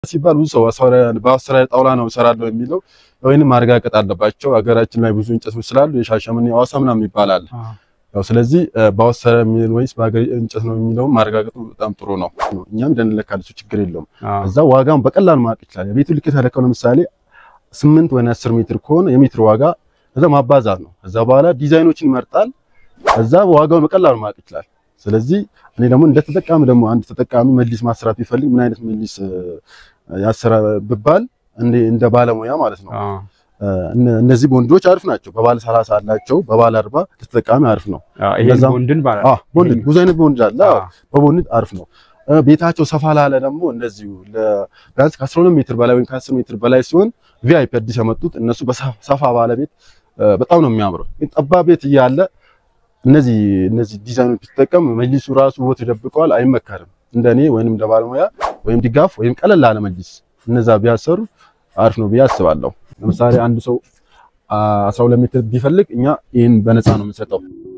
ሲባል ብዙ ሰው በአውስትራሊያ ጣውላ ነው እሰራለሁ የሚለው ወይንም ማረጋገጥ አለባቸው። ሀገራችን ላይ ብዙ እንጨቶች ስላሉ የሻሸመኔ ሐዋሳ ምናምን ይባላል። ያው ስለዚህ በአውስትራሊያ የሚል ወይስ በሀገር እንጨት ነው የሚለው ማረጋገጡ በጣም ጥሩ ነው። እኛም ደንለካል፣ እሱ ችግር የለውም። እዛ ዋጋውን በቀላሉ ማወቅ ይችላል። የቤቱ ልክ የተለካው ለምሳሌ ስምንት ወይ አስር ሜትር ከሆነ የሜትር ዋጋ እዛ ማባዛት ነው። እዛ በኋላ ዲዛይኖችን ይመርጣል። እዛ ዋጋውን በቀላሉ ማወቅ ይችላል። ስለዚህ እኔ ደግሞ እንደ ተጠቃሚ ደግሞ አንድ ተጠቃሚ መጅሊስ ማሰራት ቢፈልግ ምን አይነት መጅሊስ ያሰራ ብባል እንደ ባለሙያ ማለት ነው። እነዚህ ቦንዶች አሪፍ ናቸው። በባለ 30 አላቸው፣ በባለ 40 ለተጠቃሚ አሪፍ ነው። ይሄን ቦንድን ማለት አዎ ቦንድ ብዙ አይነት ቦንድ አለ። በቦንድ አሪፍ ነው። ቤታቸው ሰፋ ላለ ደግሞ እንደዚሁ ቢያንስ ከ12 ሜትር በላይ ወይም ከ10 ሜትር በላይ ሲሆን ቪአይፒ አዲስ ያመጡት እነሱ በሰፋ ባለ ቤት በጣም ነው የሚያምረው። ጠባብ ቤት እያለ እነዚህ እነዚህ ዲዛይኖች ቢጠቀም መጅሊሱ ራሱ ውበት ይደብቀዋል፣ አይመከርም። እንደኔ ወይንም እንደ ባለሙያ ወይም ድጋፍ ወይም ቀለል ያለ መጅሊስ እነዛ ቢያሰሩ አሪፍ ነው ብዬ አስባለሁ። ለምሳሌ አንድ ሰው 12 ሜትር ቢፈልግ እኛ ይህን በነፃ ነው የምንሰጠው።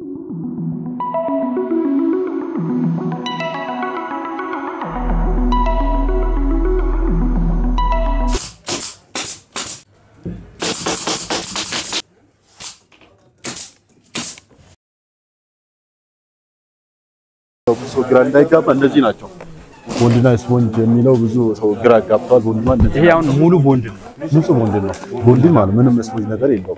ብዙ ሰው ግራ እንዳይጋባ እንደዚህ ናቸው። ቦንድና ስፖንጅ የሚለው ብዙ ሰው ግራ ጋብቷል። ቦንድ ማለት ይሄ አሁን ሙሉ ቦንድ ነው፣ ንጹህ ቦንድ ነው። ቦንድ ማለት ምንም ስፖንጅ ነገር የለውም።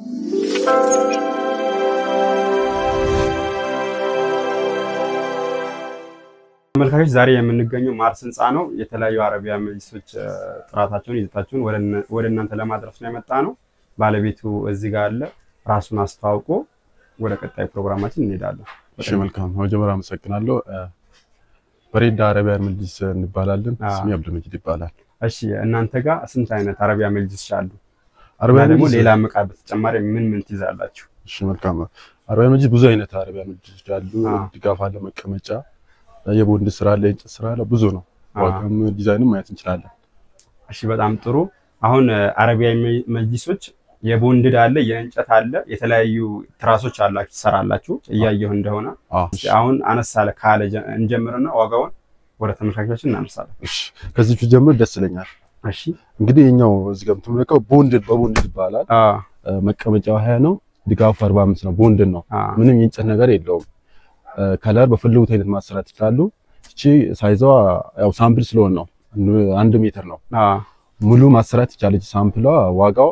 ተመልካቾች ዛሬ የምንገኘው ማርስ ህንፃ ነው። የተለያዩ አረቢያ መጅሊሶች ጥራታቸውን፣ ይዘታቸውን ወደ እናንተ ለማድረስ ነው የመጣ ነው። ባለቤቱ እዚህ ጋር አለ። ራሱን አስተዋውቆ ወደ ቀጣይ ፕሮግራማችን እንሄዳለን። እሺ መልካም። መጀመሪያ አመሰግናለሁ። በሬዳ አረቢያ መጅሊስ እንባላለን። ስሜ አብዱልመጂድ ይባላል። እሺ እናንተ ጋር ስንት አይነት አረቢያ መጅሊስ አሉ? አረቢያ ደግሞ መጅሊስ ሌላ ዕቃ በተጨማሪ ምን ምን ትይዛላችሁ? እሺ መልካም። አረቢያ መጅሊስ ብዙ አይነት አረቢያ መጅሊሶች አሉ። ድጋፍ አለ፣ መቀመጫ፣ የቦንድ ስራ አለ፣ የእንጨት ስራ አለ። ብዙ ነው። ዋጋም ዲዛይንም ማየት እንችላለን። እሺ በጣም ጥሩ። አሁን አረቢያ መጅሊሶች የቦንድድ አለ፣ የእንጨት አለ፣ የተለያዩ ትራሶች አላችሁ ትሰራላችሁ። እያየሁ እንደሆነ አሁን አነስ አለ ካለ እንጀምርና ዋጋውን ወደ ተመልካቾቻችን እናነሳለን። እሺ ከዚህ ጀምር ደስ ይለኛል። እሺ እንግዲህ የኛው እዚህ ጋር የምትመለከው ቦንድድ በቦንድድ ይባላል። መቀመጫው ሀያ ነው፣ ድጋፉ 45 ነው። ቦንድድ ነው። ምንም የእንጨት ነገር የለውም። ከለር በፈለጉት አይነት ማሰራት ይችላሉ። እቺ ሳይዟ ያው ሳምፕል ስለሆነ ነው አንድ ሜትር ነው። ሙሉ ማሰራት ይቻለች። ሳምፕሏ ዋጋው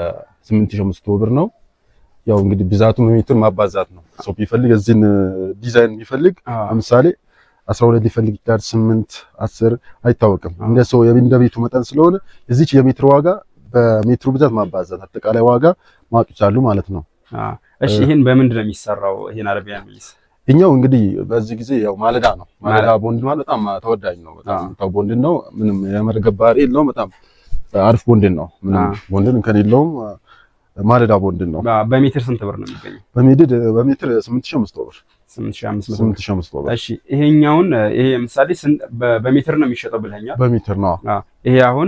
8500 ብር ነው። ያው እንግዲህ ብዛቱ ሜትር ማባዛት ነው። ሰው ቢፈልግ እዚህን ዲዛይን ቢፈልግ ለምሳሌ 12 ሊፈልግ ይችላል። 8 10 አይታወቅም። እንደ ሰው እንደ ቤቱ መጠን ስለሆነ እዚች የሜትር ዋጋ በሜትሩ ብዛት ማባዛት አጠቃላይ ዋጋ ማወቅ ይቻላሉ ማለት ነው። እሺ ይሄን በምንድን ነው የሚሰራው? ይሄን አረቢያ መጅሊስ እኛው እንግዲህ በዚህ ጊዜ ያው ማለዳ ነው። ማለዳ ቦንድ ማለት በጣም ተወዳጅ ነው። በጣም ታው ቦንድ ነው። ምንም የመርገብ ባህሪ የለውም። በጣም አሪፍ ቦንድ ነው። ምንም ቦንድን ከሌለውም ማለዳ ቦንድ ነው። በሜትር ስንት ብር ነው የሚገኘው? በሜትር በሜትር 8500 ብር 8500 8500 ብር። እሺ ይሄኛውን ይሄ ምሳሌ በሜትር ነው የሚሸጠው ብለኛል። በሜትር ነው። ይሄ አሁን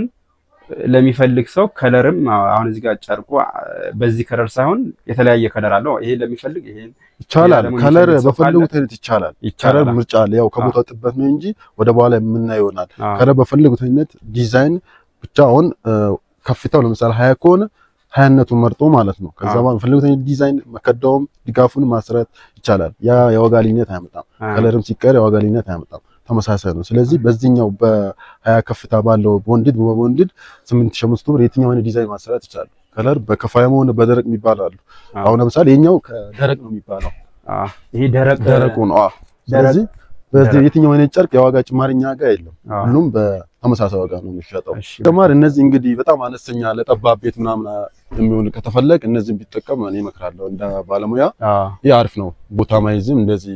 ለሚፈልግ ሰው ከለርም አሁን እዚህ ጋር ጨርቁ በዚህ ከለር ሳይሆን የተለያየ ከለር አለው። ይሄ ለሚፈልግ ይሄን ይቻላል። ከለር በፈለጉት አይነት ይቻላል። ከለር ምርጫ አለ። ያው ከቦታው ጥበት ነው እንጂ ወደ በኋላ የምናየው ይሆናል። ከለር በፈለጉት አይነት ዲዛይን ብቻ አሁን ከፍታው ለምሳሌ ሀያ ከሆነ ሀያነቱን መርጦ ማለት ነው። ከዛ በኋላ በፈለጉት አይነት ዲዛይን መከዳውም ድጋፉን ማስራት ይቻላል። ያ የዋጋ ልዩነት አያመጣም። ከለርም ሲቀር የዋጋ ልዩነት አያመጣም። ተመሳሳይ ነው። ስለዚህ በዚህኛው በሀያ ከፍታ ባለው ቦንድድ በቦንድድ 8500 ብር የትኛው አይነት ዲዛይን ማሰራት ይችላል። ከለር በከፋያም ሆነ በደረቅ የሚባል አሉ። አሁን ለምሳሌ የኛው ከደረቅ ነው የሚባለው። ይሄ ደረቅ ደረቁ ነው። አዎ። ስለዚህ በዚህ የትኛው አይነት ጨርቅ የዋጋ ጭማሪ እኛ ጋር የለም። ሁሉም በተመሳሳይ ዋጋ ነው የሚሸጠው። ተማሪ እነዚህ እንግዲህ በጣም አነስተኛ ለጠባብ ቤት ምናምን የሚሆን ከተፈለግ እነዚህን ቢጠቀም እኔ እመክራለሁ እንደ ባለሙያ። ይህ አሪፍ ነው። ቦታ ማይዝም እንደዚህ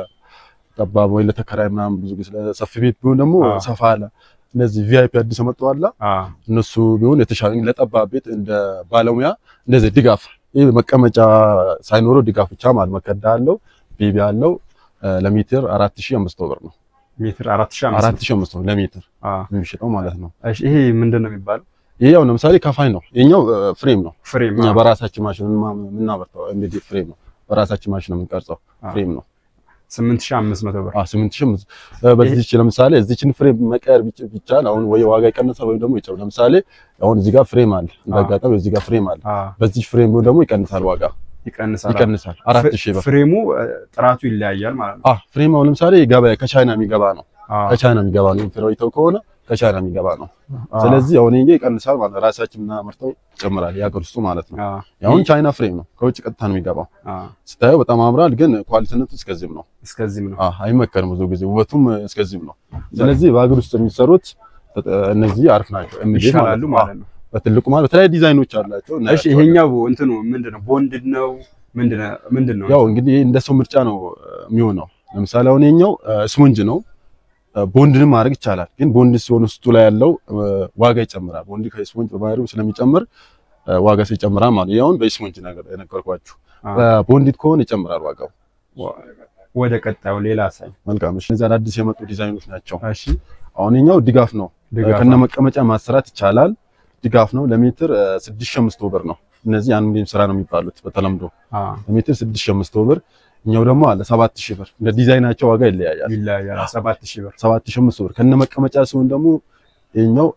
ጠባብ ወይ ለተከራይ ምናምን ብዙ ጊዜ ሰፊ ቤት ቢሆን ደግሞ ሰፋ አለ። እነዚህ ቪአይፒ አዲስ መጥተዋል። እነሱ ቢሆን የተሻለ ለጠባብ ቤት እንደ ባለሙያ እንደዚህ ድጋፍ ይሄ መቀመጫ ሳይኖረው ድጋፍ ብቻ ማለት መከዳ አለው ቤቢ አለው ለሜትር 4500 ብር ነው። ሜትር 4500 4500 ለሜትር የሚሸጠው ማለት ነው። እሺ ይሄ ምንድን ነው የሚባለው? ይሄ ያው ለምሳሌ ከፋይ ነው። የኛው ፍሬም ነው። ፍሬም እኛ በራሳችን ማሽን የምናመርተው እንግዲህ ፍሬም ነው። በራሳችን ማሽን ነው የምንቀርጸው ፍሬም ነው። 8500 ብር። አዎ 8500 በዚህች ለምሳሌ እዚችን ፍሬም መቀየር ቢቻል አሁን ወይ ዋጋ ይቀንሳል ወይም ደግሞ ይጨምራል። ለምሳሌ አሁን እዚህ ጋር ፍሬም አለ እንዳጋጣሚ እዚህ ጋር ፍሬም አለ። በዚህ ፍሬም ደግሞ ይቀንሳል ዋጋ ይቀንሳል ይቀንሳል። አራት ሺህ ብር ፍሬሙ ጥራቱ ይለያያል ማለት ነው። አዎ ፍሬም አሁን ለምሳሌ ገበያ ከቻይና የሚገባ ነው። ከቻይና የሚገባ ነው። ፍሬው ከሆነ ከቻይና የሚገባ ነው። ስለዚህ አሁን ይሄ ይቀንሳል ማለት ራሳችን ምናመርተው ይጨምራል። የሀገር ውስጡ ማለት ነው። አሁን ቻይና ፍሬም ነው ከውጭ ቀጥታ ነው የሚገባው። ስታየው በጣም አምራል፣ ግን ኳሊቲነቱ እስከዚህም ነው። እስከዚህም ነው። አዎ አይመከርም ብዙ ጊዜ ውበቱም እስከዚህም ነው። ስለዚህ በሀገር ውስጥ የሚሰሩት እነዚህ አሪፍ ናቸው። ይሻላሉ ማለት ነው። በትልቁ ማለት በተለያዩ ዲዛይኖች አላቸው። እሺ ይሄኛው እንትኑ ምንድነው? ቦንድድ ነው ምንድነው? ያው እንግዲህ እንደ ሰው ምርጫ ነው የሚሆነው። ለምሳሌ አሁን ይሄኛው ስፖንጅ ነው ቦንድንም ማድረግ ይቻላል። ግን ቦንድ ሲሆን ውስጡ ላይ ያለው ዋጋ ይጨምራል። ቦንድ ከስፖንጅ በባህሪው ስለሚጨምር ዋጋ ሲጨምራል ማለት ነው። አሁን በስፖንጅ ነገር የነገርኳችሁ ቦንዲድ ከሆነ ይጨምራል ዋጋው። ወደ ቀጣዩ ሌላ ሳይ መልካም። እሺ እነዚህ አዳዲስ የመጡ ዲዛይኖች ናቸው። እሺ አሁን ይሄኛው ድጋፍ ነው። ከነ መቀመጫ ማሰራት ይቻላል። ድጋፍ ነው። ለሜትር 6500 ብር ነው። እነዚህ አንድ ሚሊዮን ስራ ነው የሚባሉት በተለምዶ ለሜትር 6500 ብር እኛው ደግሞ አለ 7000 ብር። እንደ ዲዛይናቸው ዋጋ ይለያያል ይለያያል። 7000 ብር 7500 ብር ከነ መቀመጫ ሲሆን ደግሞ ይሄኛው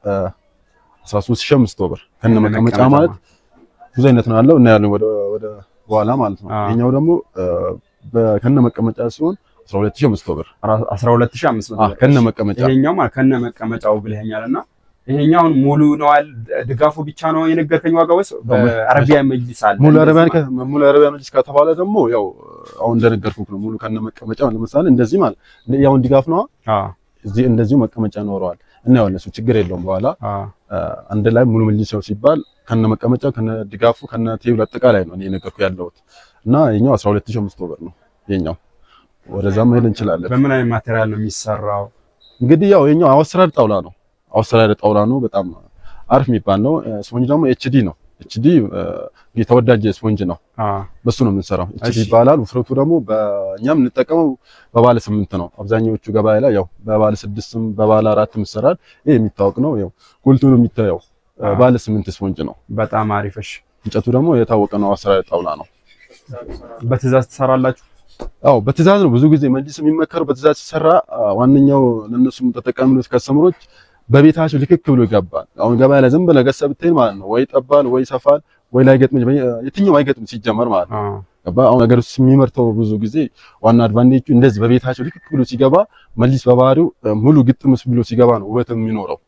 13500 ብር ከነ መቀመጫ ማለት ብዙ አይነት ነው ያለው እና ያለው ወደ ወደ በኋላ ማለት ነው። ይሄኛው ደግሞ ከነ መቀመጫ ሲሆን 12500 ብር 12500 ብር ከነ መቀመጫ ይሄኛው ማለት ከነ መቀመጫው ብለኸኛልና ይሄኛውን ሙሉ ነው አል ድጋፉ ብቻ ነው የነገርከኝ ዋጋ ወይስ በአረቢያ መጅሊስ አለ? ሙሉ አረቢያ ሙሉ አረቢያ መጅሊስ ከተባለ ደግሞ ያው አሁን እንደነገርኩህ ነው። ሙሉ ከነ መቀመጫ ለምሳሌ እንደዚህ ማለት ያውን ድጋፍ ነው። እዚህ እንደዚሁ መቀመጫ ኖረዋል እና ያው እነሱ ችግር የለውም። በኋላ አንድ ላይ ሙሉ መጅሊስ ነው ሲባል ከነ መቀመጫ ከነ ድጋፉ ከነ ቴብል አጠቃላይ ነው እኔ የነገርኩህ ያለሁት እና የኛው 12500 ብር ነው የኛው። ወደዛ መሄድ እንችላለን። በምን አይነት ማቴሪያል ነው የሚሰራው? እንግዲህ ያው የኛው አወስራድ ጣውላ ነው አውስትራሊያ ጣውላ ነው። በጣም አሪፍ የሚባል ነው። ስፖንጅ ደግሞ ኤችዲ ነው። ኤችዲ የተወዳጀ ስፖንጅ ነው። በሱ ነው የምንሰራው። ኤችዲ ይባላል። ውፍረቱ ደግሞ በእኛም የምንጠቀመው በባለ ስምንት ነው። አብዛኛዎቹ ገበያ ላይ ያው በባለ ስድስትም በባለ አራትም ይሰራል። ይሄ የሚታወቅ ነው። ያው ጎልቶ ነው የሚታየው። ባለ ስምንት ስፖንጅ ነው። በጣም አሪፍሽ። እንጨቱ ደግሞ የታወቀ ነው። አውስትራሊያ ጣውላ ነው። በትዕዛዝ ትሰራላችሁ? አዎ በትዕዛዝ ነው። ብዙ ጊዜ መጅሊስ የሚመከረው በትዕዛዝ ሲሰራ ዋነኛው ለነሱም ተጠቃሚዎች ከስተመሮች በቤታቸው ልክክ ብሎ ይገባል። አሁን ገበያ ላይ ዝም ብለህ ገዝተህ ብትሄድ ማለት ነው ወይ ጠባል ወይ ሰፋል ወይ ላይገጥም የትኛው አይገጥም ሲጀመር ማለት ነው። ገባ አሁን ነገር ውስጥ የሚመርተው ብዙ ጊዜ ዋና አድቫንቴጁ እንደዚህ በቤታቸው ልክክ ብሎ ሲገባ መጅሊስ በባህሪው ሙሉ ግጥም ብሎ ሲገባ ነው ውበት የሚኖረው።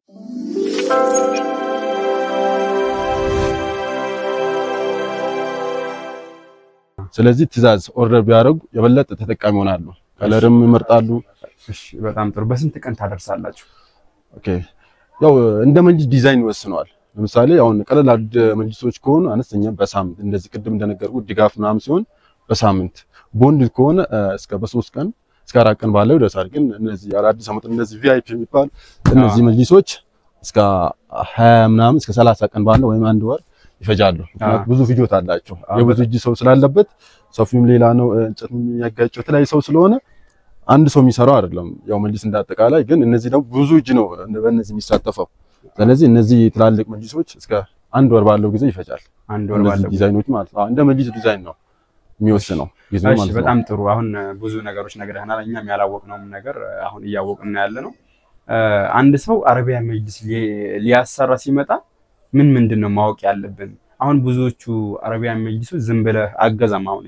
ስለዚህ ትዕዛዝ ኦርደር ቢያደርጉ የበለጠ ተጠቃሚ ይሆናሉ። ከለርም ይመርጣሉ። እሺ በጣም ጥሩ። በስንት ቀን ታደርሳላችሁ? ኦኬ ያው እንደ መጅሊስ ዲዛይን ይወስነዋል። ለምሳሌ አሁን ቀለል አድ መጅሊሶች ከሆኑ አነስተኛ በሳምንት እንደዚህ ቅድም እንደነገርኩ ድጋፍ ምናምን ሲሆን በሳምንት ቦንድ ከሆነ እስከ በሶስት ቀን እስከ አራት ቀን ባለው ይደርሳል። ግን እነዚህ አዳዲስ አመት እነዚህ ቪአይፒ የሚባል እነዚህ መጅሊሶች እስከ ሀያ ምናምን እስከ ሰላሳ ቀን ባለው ወይም አንድ ወር ይፈጃሉ። ምክንያቱም ብዙ ፍጆታ አላቸው። የብዙ እጅ ሰው ስላለበት ሰፊውም ሌላ ነው፣ እንጨት የሚያጋጨው የተለያዩ ሰው ስለሆነ አንድ ሰው የሚሰራው አይደለም። ያው መጅሊስ እንዳጠቃላይ ግን እነዚህ ደግሞ ብዙ እጅ ነው በእነዚህ የሚሳተፈው። ስለዚህ እነዚህ ትላልቅ መጅሊሶች እስከ አንድ ወር ባለው ጊዜ ይፈጃል። አንድ ወር ባለው ዲዛይኖች ማለት ነው። እንደ መጅሊስ ዲዛይን ነው የሚወስነው ጊዜ ማለት ነው። በጣም ጥሩ። አሁን ብዙ ነገሮች ነግረህናል። እኛም ያላወቅነውም ነገር አሁን እያወቅን ያለ ነው። አንድ ሰው አረቢያ መጅሊስ ሊያሰራ ሲመጣ ምን ምንድን ነው ማወቅ ያለብን? አሁን ብዙዎቹ አረቢያን መጅሊሶች ዝም ብለህ አገዛም አሁን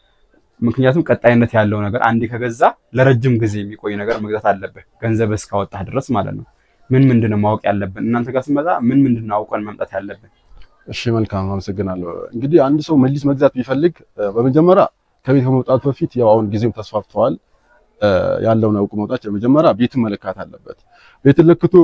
ምክንያቱም ቀጣይነት ያለው ነገር አንዴ ከገዛ ለረጅም ጊዜ የሚቆይ ነገር መግዛት አለብህ፣ ገንዘብ እስካወጣህ ድረስ ማለት ነው። ምን ምንድን ነው ማወቅ ያለብን? እናንተ ጋር ስመጣ ምን ምንድን ነው አውቀን መምጣት ያለብን? እሺ መልካም አመሰግናለሁ። እንግዲህ አንድ ሰው መጅሊስ መግዛት ቢፈልግ በመጀመሪያ ከቤት ከመውጣቱ በፊት ያው አሁን ጊዜው ተስፋፍተዋል ያለውን አውቁ መውጣት መጀመሪያ ቤትን መለካት አለበት። ቤትን ለክቶ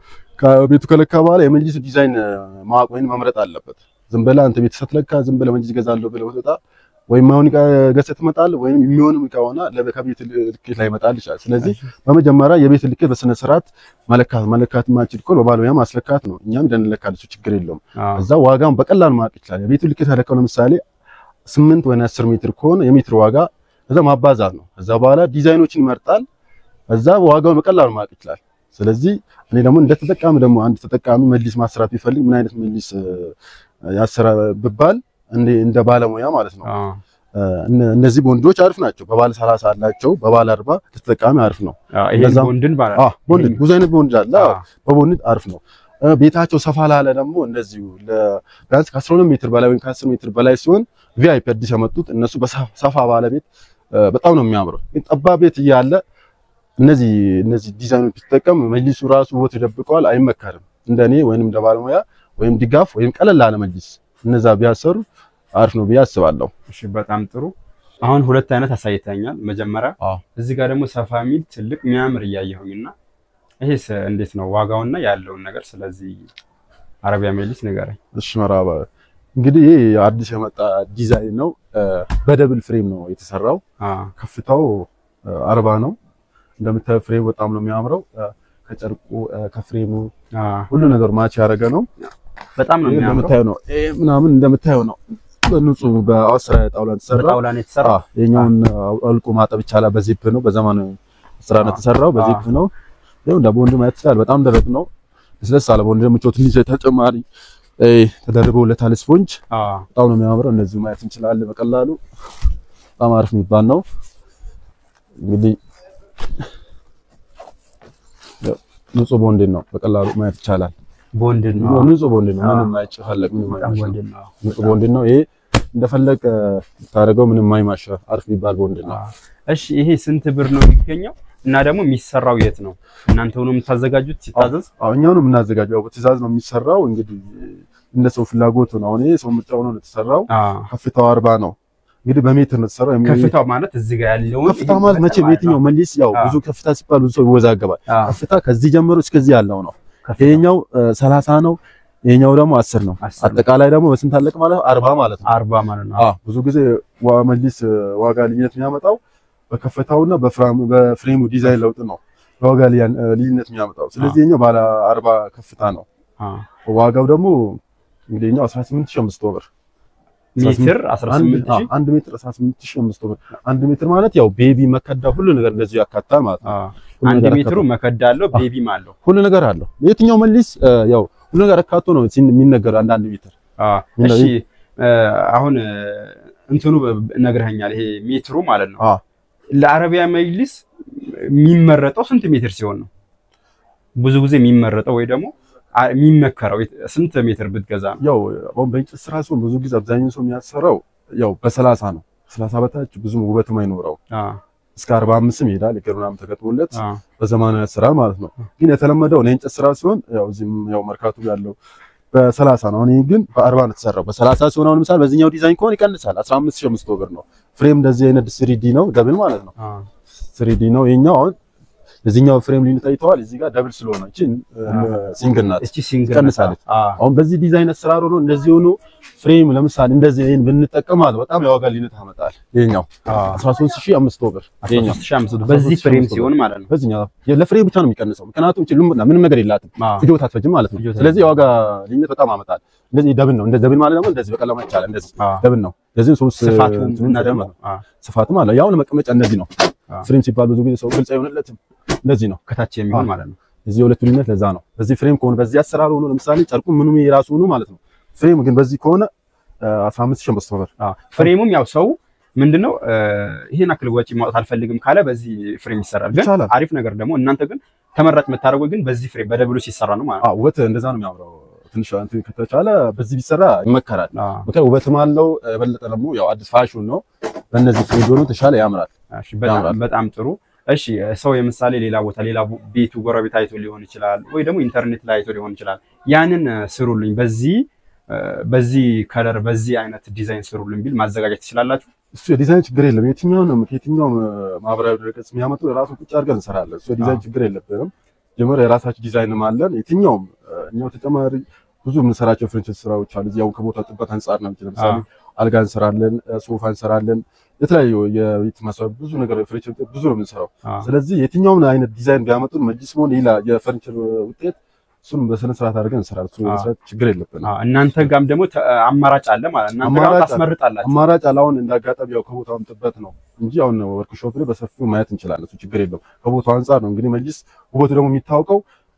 ከቤቱ ከለካ በኋላ የመጅሊሱ ዲዛይን ማወቅ ወይም መምረጥ አለበት። ዝም ብለህ አንተ ቤት ስትለካ ዝም ብለህ መጅሊስ ገዛለሁ ብለህ ወጣ ወይም አሁን ዕቃ ገዝተህ ትመጣለህ ወይም የሚሆንም ዕቃ ሆና ከቤት ልኬት ላይ ይመጣል ይችላል። ስለዚህ በመጀመሪያ የቤት ልኬት በስነ ስርዓት መለካት መለካት ማችል እኮ በባለሙያ ማስለካት ነው። እኛም እንደንለካል እሱ ችግር የለውም። እዛ ዋጋውን በቀላል ማወቅ ይችላል። የቤቱ ልኬት ያለካው ለምሳሌ ስምንት ወይ አስር ሜትር ከሆነ የሜትር ዋጋ እዛ ማባዛት ነው። እዛ በኋላ ዲዛይኖችን ይመርጣል። እዛ ዋጋውን በቀላሉ ማወቅ ይችላል። ስለዚህ እኔ ደግሞ እንደ ተጠቃሚ ደግሞ አንድ ተጠቃሚ መጅሊስ ማሰራት ቢፈልግ ምን አይነት መጅሊስ ያሰራ ብባል እንደ ባለሙያ ማለት ነው እነዚህ ቦንዶች አሪፍ ናቸው። በባለ 30 አላቸው፣ በባለ 40 ተጠቃሚ አሪፍ ነው። ይሄን እነዛም- ቦንድን ባለ አዎ ቦንድ ብዙ አይነት ቦንድ አለ። አዎ፣ በቦንድ አሪፍ ነው። እ፣ ቤታቸው ሰፋ ላለ ደግሞ እንደዚሁ ለ- ቢያንስ ከ12 ሜትር በላይ ወይም ከ10 ሜትር በላይ ሲሆን ቪአይፒ አዲስ ያመጡት እነሱ በሰ- ሰፋ ባለ ቤት እ፣ በጣም ነው የሚያምረው። ግን ጠባብ ቤት እያለ እነዚህ እነዚህ ዲዛይኖች ቢጠቀም መጅሊሱ ራሱ ውበት ይደብቀዋል፣ አይመከርም። እንደኔ ወይንም እንደ ባለሙያ ወይም ድጋፍ ወይም ቀለል ያለ መጅሊስ እነዛ ቢያሰሩ አሪፍ ነው ብዬ አስባለሁ። እሺ በጣም ጥሩ። አሁን ሁለት አይነት አሳይተኛል። መጀመሪያ አዎ። እዚህ ጋር ደግሞ ሰፋ የሚል ትልቅ የሚያምር እያየሁኝና ይሄስ እንዴት ነው ዋጋውና ያለውን ነገር ስለዚህ አረቢያ መጅሊስ ንገረኝ። እሺ መራባ እንግዲህ ይሄ አዲስ የመጣ ዲዛይን ነው። እ፣ በደብል ፍሬም ነው የተሰራው። አ ከፍታው እ፣ አርባ ነው። እንደምታየው ፍሬም በጣም ነው የሚያምረው። እ፣ ከጨርቁ እ፣ ከፍሬሙ አ ሁሉ ነገር ማች ያደረገ ነው። በጣም ነው ይሄ የሚያምረው። እንደምታየው ነው። ይሄ ምናምን እንደምታየው ነው። በንጹህ በአስራ ጣውላ የተሰራ በጣውላ ነው የተሰራው። አዎ፣ የኛውን አልቆ ማጠብ ይቻላል። በዚፕ ነው፣ በዘመናዊ ስራ ነው የተሰራው። በዚፕ ነው። ይኸው እንደ ቦንድ ማየት ይችላል። በጣም ደረቅ ነው። ለስለስ አለ ቦንድ ደግሞ ቾት ትንሽ ተጨማሪ እ፣ ተደርቦለታል ስፖንጅ አ በጣም ነው የሚያምረው። እነዚህ ማየት እንችላለን በቀላሉ በጣም አሪፍ የሚባል ነው። እንግዲህ ያው ንጹህ ቦንድን ነው በቀላሉ ማየት ይቻላል። ቦንድን ነው ንጹህ ቦንድን ነው። አዎ። ምንም አይጨፈለቅ፣ ምንም በጣም አይማሽ ቦንድን ነው። ንጹህ ቦንድን ነው። ይሄ እንደፈለግ ታደርገው ምንም አይማሽ አሪፍ የሚባል ቦንድን ነው። አ እሺ ይሄ ስንት ብር ነው የሚገኘው? እና ደግሞ የሚሰራው የት ነው? እናንተ ነው የምታዘጋጁት ሲታዘዝ? አዎ እኛው ነው የምናዘጋጀው። ያው በትዕዛዝ ነው የሚሰራው። እንግዲህ እንደ ሰው ፍላጎት ነው። አሁን ይሄ ሰው ምርጫው ነው የተሰራው። አ ከፍታው አርባ ነው እንግዲህ በሜትር ነው የተሰራው። የሚ- ከፍታው ማለት እዚህ ጋር ያለውን ከፍታ ማለት መቼ በየትኛው መሊስ ያው አዎ። ብዙ ከፍታ ሲባል ብዙ ሰው ይወዛገባል። አ ከፍታ ከዚህ ጀምሮ እስከዚህ ያለው ነው። ከፍታው ይሄኛው ሰላሳ ነው። ይሄኛው ደግሞ አስር ነው። አስር ነው። አጠቃላይ ደግሞ በስንት አለቅ ማለት ነው? አርባ ማለት ነው። አርባ ማለት ነው። አዎ ብዙ ጊዜ ዋ- መጅሊስ ዋጋ ልዩነት የሚያመጣው በከፍታውና በፍራሙ በፍሬሙ ዲዛይን ለውጥ ነው በዋጋ ልያን- ልዩነት የሚያመጣው። ስለዚህ ይሄኛው ባለ አርባ ከፍታ ነው። አ ዋጋው ደግሞ እንግዲህ ይሄኛው 18500 ብር ሜትር አንድ 18 አዎ፣ አንድ ሜትር 18500 ብር። አንድ ሜትር ማለት ያው ቤቢ መከዳ ሁሉ ነገር እንደዚሁ ያካትታል ማለት ነው። ሁሉ አንድ ነገር ሜትሩ አካቶ- መከዳ አለው ቤቢም አለው። ሁሉ ነገር አለው። የትኛው መሊስ እ፣ ያው ሁሉ ነገር አካቶ ነው ሲን- የሚነገረው አንዳንድ ሜትር አ ምንድነው እሺ እ፣ አሁን እ፣ እንትኑ ነግረኸኛል። ይሄ ሜትሩ ማለት ነው አዎ ለአረቢያ መጅሊስ የሚመረጠው ስንት ሜትር ሲሆን ነው? ብዙ ጊዜ የሚመረጠው ወይ ደግሞ አ- የሚመከረው የት- ስንት ሜትር ብትገዛ ነው? ያው አሁን በእንጨት ስራ ሲሆን ብዙ ጊዜ አብዛኛው ሰው የሚያሰራው ያው በሰላሳ ነው። ሰላሳ በታች ብዙም ውበትም አይኖረው አ እስከ 45 ይሄዳል። እግር ምናምን ተገጥሞለት አ በዘመናዊ ስራ ማለት ነው። ግን የተለመደው የእንጨት ስራ ሲሆን ያው እዚህም ያው መርካቶ ያለው በሰላሳ ነው። አሁን ይሄ ግን በአርባ ነው የተሰራው። በሰላሳ ሲሆን አሁን ምሳሌ በዚህኛው ዲዛይን ከሆነ ይቀንሳል። 15500 ብር ነው። ፍሬም እንደዚህ አይነት ስሪዲ ነው ደብል ማለት ነው። አ ስሪዲ ነው ይሄኛው። አሁን የዚህኛው ፍሬም ልዩነት አይተዋል። እዚህ ጋር ደብል ስለሆነ እቺ ሲንግል ናት። እቺ ሲንግል ትቀንሳለች። አ አሁን በዚህ ዲዛይን አሰራር ሆኖ እንደዚህ ሆኖ ፍሬም ለምሳሌ እንደዚህ ይሄን ብንጠቀም ማለት በጣም የዋጋ ልዩነት ያመጣል። ይሄኛው አ 13500 ብር ይሄኛው 13500 በዚህ ፍሬም ሲሆን ማለት ነው። በዚህኛው ለፍሬም ብቻ ነው የሚቀንሰው። ምክንያቱም እቺ ልሙና ምንም ነገር የላትም አ ፍጆታ አትፈጅም ማለት ነው። ፍጆታ ስለዚህ የዋጋ ልዩነት በጣም ያመጣል። እንደዚህ ደብል ነው። እንደዚህ ደብል ማለት ደግሞ እንደዚህ በቀላሉ ይቻላል። እንደዚህ አ ደብል ነው። ለዚህ ሶስት ስፋቱ እንትኑን እና ደግሞ ተጨምሮ አ ስፋትም አለ። ያው መቀመጫ እንደዚህ ነው። አ ፍሬም ሲባል ብዙ ጊዜ ሰው ግልጽ አይሆንለትም። እንደዚህ ነው። ከታች የሚሆን አ ማለት ነው። እዚህ የሁለቱ ልዩነት ለዛ ነው። በዚህ ፍሬም ከሆነ በዚህ አሰራር ሆኖ ለምሳሌ ጨርቁ ምኑም የራሱ ሆኖ ማለት ነው። ፍሬም ግን በዚህ ከሆነ 15500 ብር አ ፍሬሙም ያው ሰው ምንድነው እ፣ ይሄን አክል ወጪ ማውጣት አልፈልግም ካለ በዚህ ፍሬም ይሰራል። ግን ይቻላል። አሪፍ ነገር ደግሞ እናንተ ግን ተመራጭ የምታደርጉት ግን በዚህ ፍሬም በደብሉ ሲሰራ ነው ማለት ነው። አዎ ውበት እንደዛ ነው የሚያምረው። ትንሽ እንትን ከተቻለ በዚህ ቢሰራ ይመከራል። አ ምክንያቱም ውበትም አለው። የበለጠ ደግሞ ያው አዲስ ፋሽን ነው። በእነዚህ ፍሬም ቢሆኑ ተሻለ ያምራል። እሺ በጣም ያምራል። በጣም ጥሩ። እሺ ሰው የምሳሌ ሌላ ቦታ ሌላ ቦ- ቤቱ ጎረቤት አይቶ ሊሆን ይችላል፣ ወይ ደግሞ ኢንተርኔት ላይ አይቶ ሊሆን ይችላል። ያንን እ፣ ስሩልኝ በዚህ እ፣ በዚህ ከለር በዚህ አይነት ዲዛይን ስሩልኝ ቢል ማዘጋጀት ትችላላችሁ። እሱ የዲዛይን ችግር የለም። የትኛውንም ከየትኛውም ማህበራዊ ድረገጽ የሚያመጡ ራሱ ቁጭ አድርገን እንሰራለን። እሱ የዲዛይን ችግር የለብንም። ጀምሮ የራሳችን ዲዛይንም አለን። የትኛውም እ፣ እኛው ተጨማሪ ብዙ የምንሰራቸው ፍርኒቸር ስራዎች አሉ። እዚያው ከቦታ ጥበት አንጻር ነው። ለምሳሌ አልጋ እንሰራለን፣ እ፣ ሶፋ እንሰራለን፣ የተለያዩ የቤት መስሪያ ብዙ ነገር ፍርኒቸር ውጤት ብዙ ነው የምንሰራው። አ ስለዚህ የትኛውም አይነት ዲዛይን ቢያመጡን መጅሊስ ሆነ ሌላ የፈርኒቸር ውጤት እሱን በስነ ስርዓት አድርገን እንሰራለን። እሱ አዎ። መስራት ችግር የለብንም። አ እናንተ ጋም ደግሞ ተ- አማራጭ አለ ማለት እናንተ ጋር አማራጭ አለ። ታስመርጣላችሁ። አማራጭ አላውን እንዳጋጣሚ ያው ከቦታውም ጥበት ነው እንጂ አሁን ወርክሾፕ ላይ በሰፊው ማየት እንችላለን። እሱ ችግር የለውም። ከቦታው አንጻር ነው እንግዲህ መጅሊስ ውበቱ ደግሞ የሚታወቀው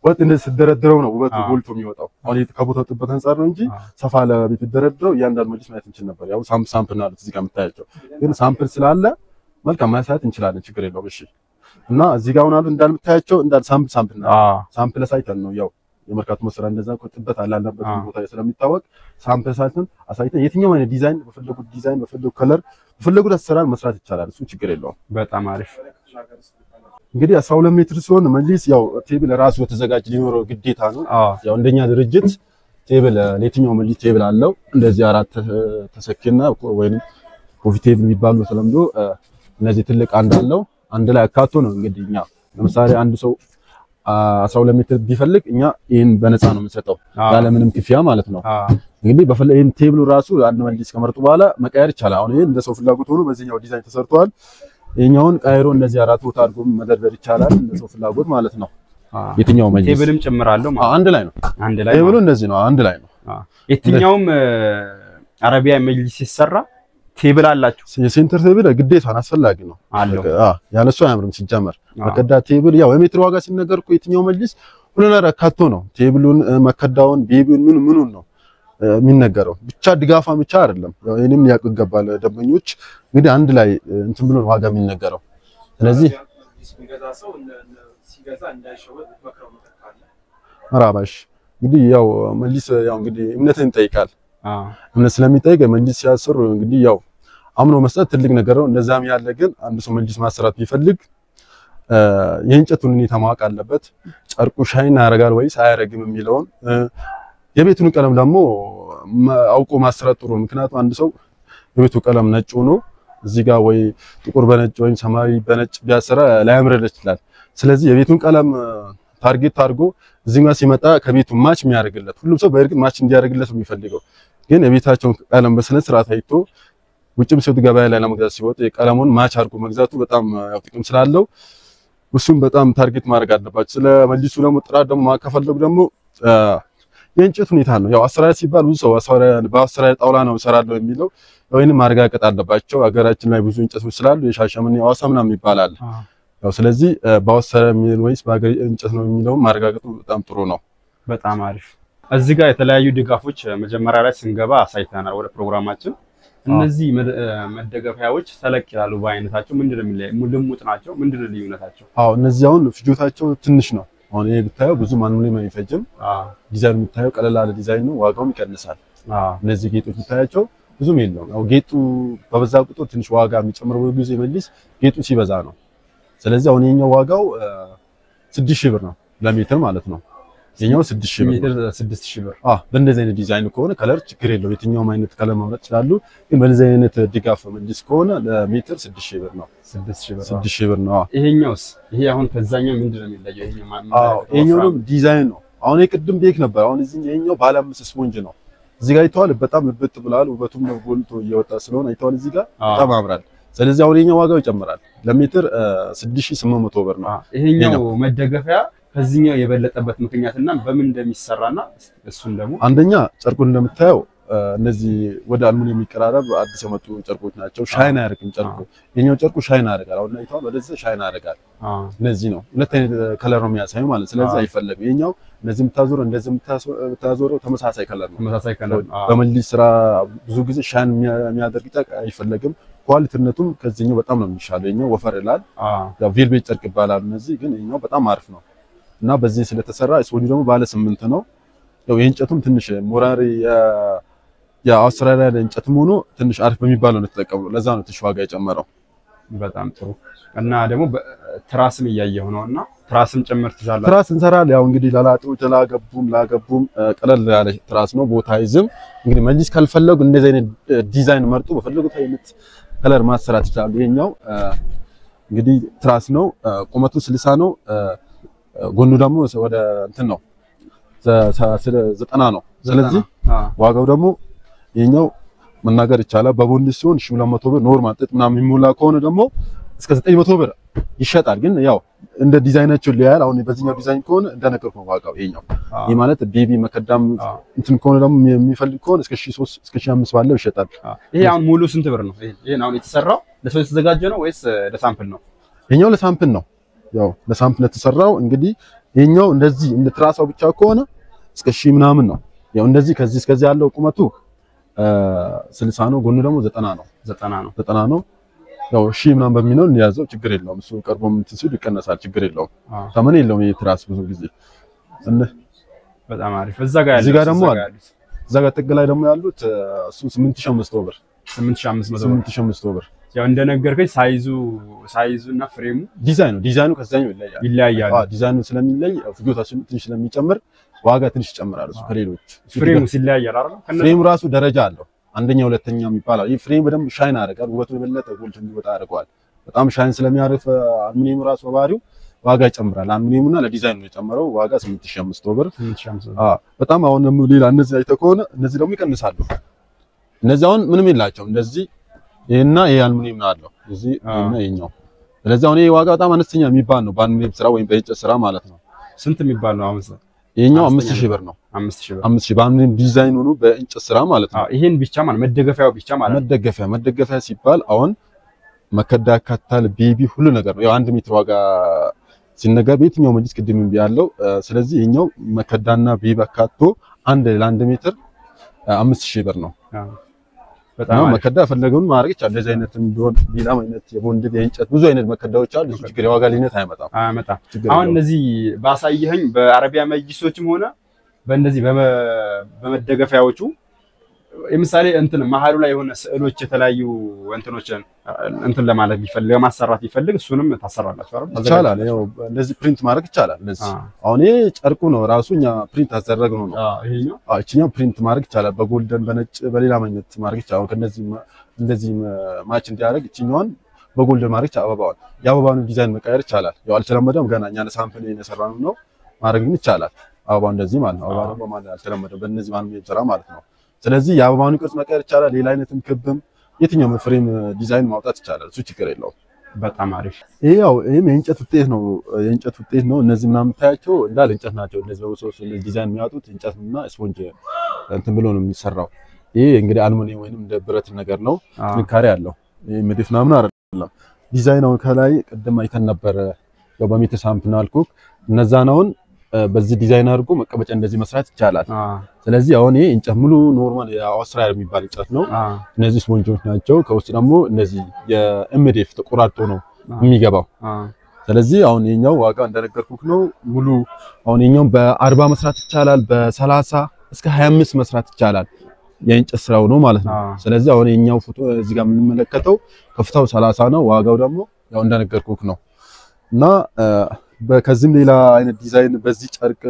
ወጥ እንደዚህ ስትደረድረው ነው ውበቱ አዎ። ጎልቶ የሚወጣው። አሁን ይሄ ከቦታው ጥበት አንጻር ነው እንጂ አዎ። ሰፋ ለቤት ደረድረው እያንዳንዱ መጅሊስ ማየት እንችል ነበር። ያው ሳምፕል ሳምፕል ነው ያሉት እዚህ ጋር የምታያቸው፣ ግን ሳምፕል ስላለ መልካም ማሳየት እንችላለን። ችግር የለውም። እሺ እና እዚህ ጋር አሁን አሉ እንዳልምታያቸው እንዳል ሳምፕል ሳምፕል ነው አዎ ሳምፕል አሳይተን ነው ያው የመርካቶ መስሪያ እንደዛ እኮ ጥበት አላለበት አዎ። ቦታ ስለሚታወቅ ሳምፕል ሳይተን አሳይተን የትኛው አይነት ዲዛይን በፈለጉት ዲዛይን በፈለጉት ከለር በፈለጉት አሰራር መስራት ይቻላል። እሱ ችግር የለውም። በጣም አሪፍ እንግዲህ 12 ሜትር ሲሆን መጅሊስ ያው ቴብል ራሱ የተዘጋጀ ሊኖረው ግዴታ ነው። አዎ ያው እንደኛ ድርጅት ቴብል ለየትኛው መጅሊስ ቴብል አለው። እንደዚህ አራት ተ- ተሰኪና ወይም ኮፊ ቴብል የሚባሉ በተለምዶ እ፣ እነዚህ ትልቅ አንድ አለው። አንድ ላይ አካቶ ነው እንግዲህ እኛ ለምሳሌ አንድ ሰው አ፣ 12 ሜትር ቢፈልግ እኛ ይህን በነፃ ነው የምንሰጠው አዎ ያለምንም ክፍያ ማለት ነው። አዎ እንግዲህ በፈለ ይሄን ቴብሉ ራሱ አንድ መጅሊስ ከመረጡ በኋላ መቀየር ይቻላል። አሁን ይሄን እንደ ሰው ፍላጎት ሆኖ በዚህኛው ዲዛይን ተሰርቷል። ይሄኛውን ቀይሮ እንደዚህ አራት ቦታ አድርጎ መደርደር ይቻላል፣ እንደ ሰው ፍላጎት ማለት ነው። አዎ የትኛው መጅሊስ ቴብልም ጭምራለሁ አዎ፣ ማለት አንድ ላይ ነው። አንድ ላይ ቴብሉ ማለት እንደዚህ ነው፣ አንድ ላይ ነው። ነው። አዎ የትኛውም እ፣ አረቢያ መጅሊስ ሲሰራ ቴብል አላችሁ የሴንተር ቴብል ግዴታን አስፈላጊ ነው። አለው አዎ፣ ያለሱ አያምርም ሲጀመር። አዎ መከዳ ቴብል ያው የሜትር ዋጋ ሲነገር እኮ የትኛው መጅሊስ ሁሉ ነገር አካቶ ነው። ቴብሉን፣ እ፣ መከዳውን፣ ቤቢውን ምን ምኑን ነው እ፣ የሚነገረው ብቻ ድጋፋን ብቻ አይደለም። ያው ይሄንም ሊያውቁ ይገባል ደንበኞች። እንግዲህ አንድ ላይ እ፣ እንትን ብሎ ነው ዋጋ የሚነገረው። ስለዚህ መራባሽ እንግዲህ ያው መጅሊስ ያው እንግዲህ እምነትን ይጠይቃል። አዎ እምነት ስለሚጠይቅ መጅሊስ ሲያሰሩ እንግዲህ ያው አምኖ መስጠት ትልቅ ነገር ነው። እንደዛም ያለ ግን አንድ ሰው መጅሊስ ማሰራት ቢፈልግ እ፣ የእንጨቱን ሁኔታ ማወቅ አለበት። ጨርቁ ሻይን ያደርጋል ወይስ አያደርግም የሚለውን እ፣ የቤቱን ቀለም ደግሞ መ- አውቆ ማሰራት ጥሩ ነው። ምክንያቱም አንድ ሰው የቤቱ ቀለም ነጭ ሆኖ እዚህ ጋር ወይ ጥቁር በነጭ ወይም ሰማያዊ በነጭ ቢያሰራ ላያምርለት ይችላል። ስለዚህ የቤቱን ቀለም እ፣ ታርጌት አድርጎ እዚህ ጋር ሲመጣ ከቤቱ ማች የሚያደርግለት ሁሉም ሰው በእርግጥ ማች እንዲያደርግለት ነው የሚፈልገው ግን የቤታቸውን ቀለም በስነ ስርዓት አይቶ ውጭም ሲወጡ ገበያ ላይ ለመግዛት ሲወጡ የቀለሙን ማች አድርጎ መግዛቱ በጣም ያው ጥቅም ስላለው እሱም በጣም ታርጌት ማድረግ አለባቸው። ስለ መጅሊሱ ደግሞ ጥራት ደግሞ ማከፈለጉ ደግሞ አ፣ የእንጨት ሁኔታ ነው። ያው አሰራር ሲባል ብዙ ሰው አሰራር በአሰራር ጣውላ ነው እሰራለሁ የሚለው ወይንም ማረጋገጥ አለባቸው። ሀገራችን ላይ ብዙ እንጨቶች ስላሉ የሻሸመኔ የሐዋሳ ምናምን ይባላል። አዎ ያው ስለዚህ አ፣ በአሰራር የሚል ወይስ በሀገር እንጨት ነው የሚለውን ማረጋገጡ በጣም ጥሩ ነው። በጣም አሪፍ። እዚህ ጋር የተለያዩ ድጋፎች እ፣ መጀመሪያ ላይ ስንገባ አሳይተናል ወደ ፕሮግራማችን። እነዚህ መደ- እ፣ መደገፊያዎች ተለቅ ይላሉ በአይነታቸው። ምንድን ነው የሚለያዩ? ልሙጥ ናቸው። ምንድን ነው ልዩነታቸው? አዎ እነዚህ አሁን ፍጆታቸው ትንሽ ነው። አሁን ይሄ ብታየው ብዙ ማንም አይፈጅም። አዎ ዲዛይን የምታየው ቀለል ያለ ዲዛይን ነው። ዋጋውም ይቀንሳል። አዎ እነዚህ ጌጦች የምታያቸው ብዙም የለውም። ያው ጌጡ በበዛ ቁጥር ትንሽ ዋጋ የሚጨምረው ብዙ ጊዜ መጅሊስ ጌጡ ሲበዛ ነው። ስለዚህ አሁን የኛው ዋጋው ስድስት ሺህ ብር ነው ለሜትር ማለት ነው። የኛው ስድስት ሺህ ብር ነው። ሜትር ስድስት ሺህ ብር። አዎ በእንደዚህ አይነት ዲዛይን ከሆነ ከለር ችግር የለው። የትኛውም አይነት ከለር መምረጥ ይችላሉ። ግን በእንደዚህ አይነት ድጋፍ መጅሊስ ከሆነ ለሜትር ስድስት ሺህ ብር ነው። ስድስት ሺህ ብር። ስድስት ሺህ ብር ነው። አዎ ይሄኛውስ? ይሄ አሁን ከዛኛው ምንድን ነው የሚለየው? ይሄኛው ማ- አዎ ማ- ይሄኛውም ዲዛይን ነው። አሁን የቅድም ቤክ ነበር። አሁን እዚህ ይሄኛው ባለ አምስት ስፖንጅ ነው። እዚህ ጋር አይተዋል። በጣም እብጥ ብሏል። ውበቱም ጎልቶ እየወጣ ስለሆነ አይተዋል። እዚህ ጋር አዎ። በጣም ያምራል። ስለዚህ አሁን ይሄኛው ዋጋው ይጨምራል። ለሜትር 6800 ብር ነው። አዎ። ይሄኛው መደገፊያ ከዚህኛው የበለጠበት ምክንያትና በምን እንደሚሰራና እሱን ደግሞ አንደኛ ጨርቁን እንደምታየው እ፣ እነዚህ ወደ አልሙኒየም የሚቀራረብ አዲስ የመጡ ጨርቆች ናቸው። ሻይን አያደርግም ጨርቁ። ይሄኛው ጨርቁ ሻይን ያደርጋል። አሁን አይተዋል። ወደዚህ ሻይን ያደርጋል። አዎ እነዚህ ነው ሁለት አይነት ከለር ነው የሚያሳዩ ማለት ስለዚህ አዎ። አይፈለግም። ይሄኛው እነዚህ የምታዞረው እንደዚህ የምታዞ- የምታዞረው ተመሳሳይ ከለር ነው። ተመሳሳይ ከለር አዎ። በመጅሊስ ስራ ብዙ ጊዜ ሻይን የሚያ- የሚያደርግ ጨርቅ አይፈለግም። ኳሊቲነቱም ከዚህኛው በጣም ነው የሚሻለው። ይሄኛው ወፈር ይላል። አዎ ያው ቬልቬት ጨርቅ ይባላል። እነዚህ ግን ይሄኛው በጣም አሪፍ ነው እና በዚህ ስለተሰራ ስፖንጁ ደግሞ ባለ ስምንት ነው። ያው የእንጨቱም ትንሽ ሞራሪ የ- የአውስትራሊያ እንጨትም ሆኖ ትንሽ አሪፍ በሚባለው ነው የተጠቀሙ። ለዛ ነው ትንሽ ዋጋ የጨመረው። በጣም ጥሩ እና ደግሞ በ- ትራስም እያየሁ ነው እና ትራስም ጭምር ትዛላ ትራስ እንሰራለን። ያው እንግዲህ ለላጤዎች ላገቡም ላገቡም እ፣ ቀለል ያለ ትራስ ነው፣ ቦታ አይዝም። እንግዲህ መጅሊስ ካልፈለጉ እንደዚህ አይነት እ፣ ዲዛይን መርጦ በፈለጉት አይነት ከለር ማሰራት ይችላሉ። ይሄኛው እ፣ እንግዲህ ትራስ ነው፣ እ፣ ቁመቱ ስልሳ ነው፣ እ፣ ጎኑ ደግሞ ወደ እንትን ነው ዘ- ሰ- ስለ- ዘጠና ነው። ስለዚህ ዋጋው ደግሞ ይሄኛው መናገር ይቻላል በቦንድ ሲሆን 1200 ብር ኖርማል ጥጥ ምናምን የሚሞላ ከሆነ ደግሞ እስከ 900 ብር ይሸጣል። ግን ያው እንደ ዲዛይናቸው ሊያያል። አሁን በዚህኛው ዲዛይን ከሆነ እንደነገርኩ ነው ዋጋው ይሄኛው። ይህ ማለት ቤቢ መከዳም አዎ። እንትን ከሆነ ደግሞ የሚፈልግ ከሆነ እስከ 1300 እስከ 1500 ባለው ይሸጣል። ይሄ አሁን ሙሉ ስንት ብር ነው? ይሄ ይሄን አሁን የተሰራው ለሰው የተዘጋጀ ነው ወይስ ለሳምፕል ነው? ይሄኛው ለሳምፕል ነው። ያው ለሳምፕል የተሰራው እንግዲህ ይሄኛው እንደዚህ እንደ ትራሳው ብቻ ከሆነ እስከ ሺህ ምናምን ነው። ያው እንደዚህ ከዚህ እስከዚህ ያለው ቁመቱ ስልሳ ነው። ጎኑ ደግሞ ዘጠና ነው። ዘጠና ነው። ዘጠና ነው። ያው ሺህ ምናምን በሚለው እንያዘው ችግር የለውም። እሱ ቀርቦ እንትን ሲሉ ይቀነሳል፣ ችግር የለውም። አዎ ተመን የለውም ይሄ ትራስ ብዙ ጊዜ እነ በጣም አሪፍ። እዛ ጋር እዚህ ጋር ያሉት ደግሞ እዛ አለ። ጋር ያሉት እዛ ጋር ጥግ ላይ ደግሞ ያሉት እሱ 8500 ብር 8500 ብር። 8500 ብር ያው እንደነገርከኝ ሳይዙ ሳይዙ እና ፍሬሙ ዲዛይኑ ዲዛይኑ ከዛኛው ይለያል። ይለያያሉ። አዎ ዲዛይኑ ስለሚለይ ፍጆታችን ትንሽ ስለሚጨምር ዋጋ ትንሽ ይጨምራል። እሱ ከሌሎች እሱ ፍሬሙ ሲለያያል አይደል? ከነ ፍሬም ራሱ ደረጃ አለው። አንደኛ ሁለተኛ የሚባለው ይህ ፍሬም በደንብ ሻይን ያደርጋል። ውበቱ የበለጠ ጎልቶ እንዲወጣ ያደርገዋል። በጣም ሻይን ስለሚያርፍ አልሙኒየሙ ራሱ በባህሪው ዋጋ ይጨምራል። አልሙኒየሙና ለዲዛይኑ ነው የጨመረው ዋጋ 8500 ብር። 8500 አዎ በጣም አሁን ደግሞ ሌላ እነዚህ አይተህ ከሆነ እነዚህ ደግሞ ይቀንሳሉ። እነዚህ አሁን ምንም የላቸውም። እንደዚህ ይሄና ይሄ አልሙኒየም ነው አለው እዚህ አዎ። ይሄና ይሄኛው። ስለዚህ አሁን ይሄ ዋጋ በጣም አነስተኛ የሚባል ነው በአልሙኒየም ስራ ወይም በእንጨት ስራ ማለት ነው። ስንት የሚባል ነው አሁን? ይሄኛው አነስተኛ 5000 ብር ነው። 5000 ብር። 5000 በአልሙኒየም ዲዛይን ሆኖ በእንጨት ስራ ማለት ነው። አዎ ይሄን ብቻ ማለት መደገፊያው ብቻ ማለት ነው። መደገፊያ መደገፊያ ሲባል አሁን መከዳ ያካታል፣ ቤቢ ሁሉ ነገር ነው። ያው አንድ ሜትር ዋጋ ሲነገር በየትኛው መጅልስ ቅድም እምቢ ያለው ስለዚህ ይሄኛው መከዳና ቤቢ አካቶ አንድ ለአንድ ሜትር አምስት ሺህ ብር ነው። አዎ በጣም እና አሪፍ። መከዳ ፈለገውን ማድረግ ይቻላል። እንደዚህ አይነት ቢሆን ሌላም አይነት የቦንድድ የእንጨት ብዙ አይነት መከዳዎች አሉ። እሱ ችግር የዋጋ ልዩነት አይመጣም። አያመጣም። ችግር አሁን የለውም። እነዚህ ባሳየኸኝ በአረቢያ መጅሊሶችም ሆነ በእነዚህ በመ- በመደገፊያዎቹ ለምሳሌ እንትን መሀሉ ላይ የሆነ ስዕሎች የተለያዩ እንትኖችን እንትን ለማለት ቢፈልግ ለማሰራት ቢፈልግ እሱንም ታሰራላችሁ አይደል? ይቻላል። ያው እንደዚህ ፕሪንት ማድረግ ይቻላል። እንደዚህ አዎ። አሁን ይሄ ጨርቁ ነው ራሱ እኛ ፕሪንት አዘረግነው ነው አዎ ይሄኛው አዎ እችኛው ፕሪንት ማድረግ ይቻላል። በጎልደን በነጭ በሌላ አይነት ማድረግ ይቻላል። ከነዚህ እንደዚህ ማች እንዲያደርግ እችኛዋን በጎልደን ማድረግ ይቻላል። አበባዋን የአበባውን ዲዛይን መቀየር ይቻላል። ያው አልተለመደም ገና እኛ ለሳምፕል የሰራነው ነው ማድረግ ግን ይቻላል። አበባው እንደዚህ ማለት ነው። አበባ ደግሞ ማለት አልተለመደም በእነዚህ ማንም የሚሰራ ማለት ነው። ስለዚህ የአበባውን ቅርጽ መቀየር ይቻላል። ሌላ አይነትም ክብም የትኛውም ፍሬም ዲዛይን ማውጣት ይቻላል። እሱ ችግር የለውም። በጣም አሪፍ። ይሄ ያው ይሄም የእንጨት ውጤት ነው። የእንጨት ውጤት ነው። እነዚህ ምናምን የምታያቸው እንዳለ እንጨት ናቸው። እነዚህ በውሶስ እነዚህ ዲዛይን የሚያወጡት እንጨትና ስፖንጅ እንትን ብሎ ነው የሚሰራው። ይሄ እንግዲህ አልሙኒየም ወይንም እንደ ብረት ነገር ነው። አዎ ጥንካሬ አለው። ይሄ ምድፍ ምናምን አይደለም። ዲዛይን አሁን ከላይ ቅድም አይተን ነበር። ያው በሜትር ሳምፕል ነው አልኩህ። እነዛን አሁን በዚህ ዲዛይን አድርጎ መቀመጫ እንደዚህ መስራት ይቻላል። አዎ ስለዚህ አሁን ይሄ እንጨት ሙሉ ኖርማል የአውስትራሊያ የሚባል እንጨት ነው። አዎ እነዚህ ስፖንጆች ናቸው። ከውስጥ ደግሞ እነዚህ የኤምዲኤፍ ተቆራርጦ ነው የሚገባው። አዎ ስለዚህ አሁን የኛው ዋጋ እንደነገርኩህ ነው። ሙሉ አሁን የኛው በአርባ መስራት ይቻላል። በሰላሳ እስከ 25 መስራት ይቻላል። የእንጨት ስራው ነው ማለት ነው። አዎ ስለዚህ አሁን የኛው ፎቶ እዚህ ጋር የምንመለከተው ከፍታው 30 ነው። ዋጋው ደግሞ ያው እንደነገርኩህ ነው እና ከዚህም ሌላ አይነት ዲዛይን በዚህ ጨርቅ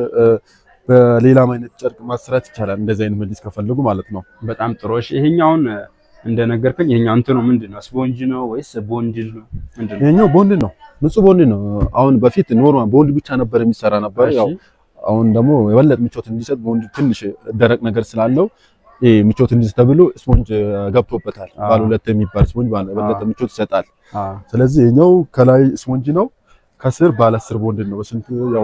በሌላም አይነት ጨርቅ ማስራት ይቻላል። እንደዚህ አይነት መጅሊስ ከፈለጉ ማለት ነው። በጣም ጥሩ። እሺ ይሄኛውን እንደነገርከኝ ይሄኛው እንትኑ ምንድን ነው? ስፖንጅ ነው ወይስ ቦንድል ነው? ምንድን ነው? ይሄኛው ቦንድ ነው፣ ንጹህ ቦንድ ነው። አሁን በፊት ኖርማል ቦንድ ብቻ ነበር የሚሰራ ነበር። ያው እሺ አሁን ደግሞ የበለጠ ምቾት እንዲሰጥ ቦንድ ትንሽ ደረቅ ነገር ስላለው ይሄ ምቾት እንዲሰጥ ተብሎ ስፖንጅ ገብቶበታል። አዎ። ባለ ሁለት የሚባል ስፖንጅ ባለ የበለጠ አዎ። ምቾት ይሰጣል። አዎ ስለዚህ ይሄኛው ከላይ ስፖንጅ ነው፣ ከስር ባለ አስር ቦንድ ነው። በስንት ያው